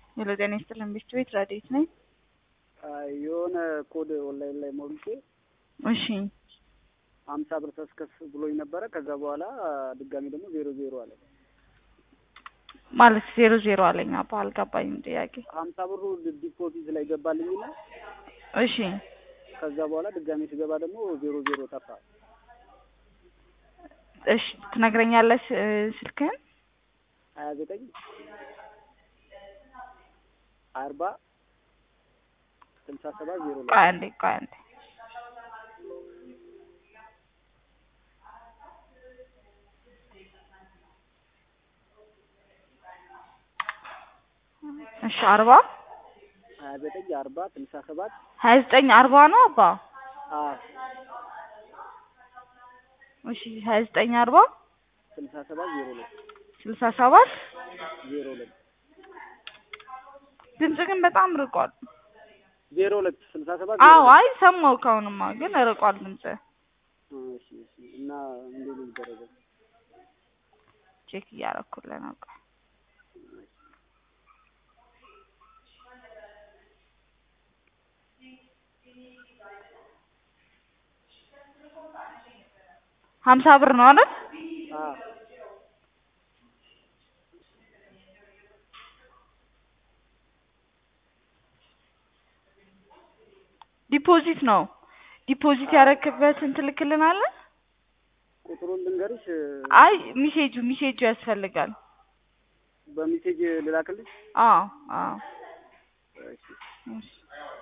ሄሎ ጤና ይስጥልን ቤት ቤት ራዲዮት ነኝ። የሆነ ኮድ ኦንላይን ላይ ሞልቼ እሺ ሀምሳ ብር ተስከፍ ብሎኝ ነበረ። ከዛ በኋላ ድጋሚ ደግሞ ዜሮ ዜሮ አለ። ማለት ዜሮ ዜሮ አለኝ። አባ አልገባኝም ጥያቄ። ሀምሳ ብሩ ዲፖዚት ላይ ገባልኝና እሺ ከዛ በኋላ ድጋሚ ስገባ ደግሞ ዜሮ ዜሮ ጠፋ። እሺ ትነግረኛለህ እ ስልክህን? ሀያ ዘጠኝ አርባ ስልሳ ሰባት ዜሮ ላይ ቆይ አንዴ ቆይ አንዴ እሺ አርባ ሀያ ዘጠኝ አርባ ስልሳ ሰባት ሀያ ዘጠኝ አርባ ነው አባ። አ እሺ ሀያ ዘጠኝ አርባ ስልሳ ሰባት ዜሮ ላይ ስልሳ ሰባት ዜሮ ላይ ድምጽ ግን በጣም ርቋል። ዜሮ ሁለት ስልሳ ሰባት አዎ አይ ሰማሁ። ካሁንማ ግን ርቋል ድምጽ። እሺ እሺ እና እንዴት ነው የሚደረገው? ቼክ እያደረኩልህ ነው። ቆይ ሀምሳ ብር ነው አይደል? አ ዲፖዚት ነው። ዲፖዚት ያረክበትን ትልክልናለህ? ቁጥሩን ልንገርሽ አይ ሚሴጁ ሚሴጁ ያስፈልጋል። በሜሴጅ ልላክልሽ? አዎ አዎ እሺ እሺ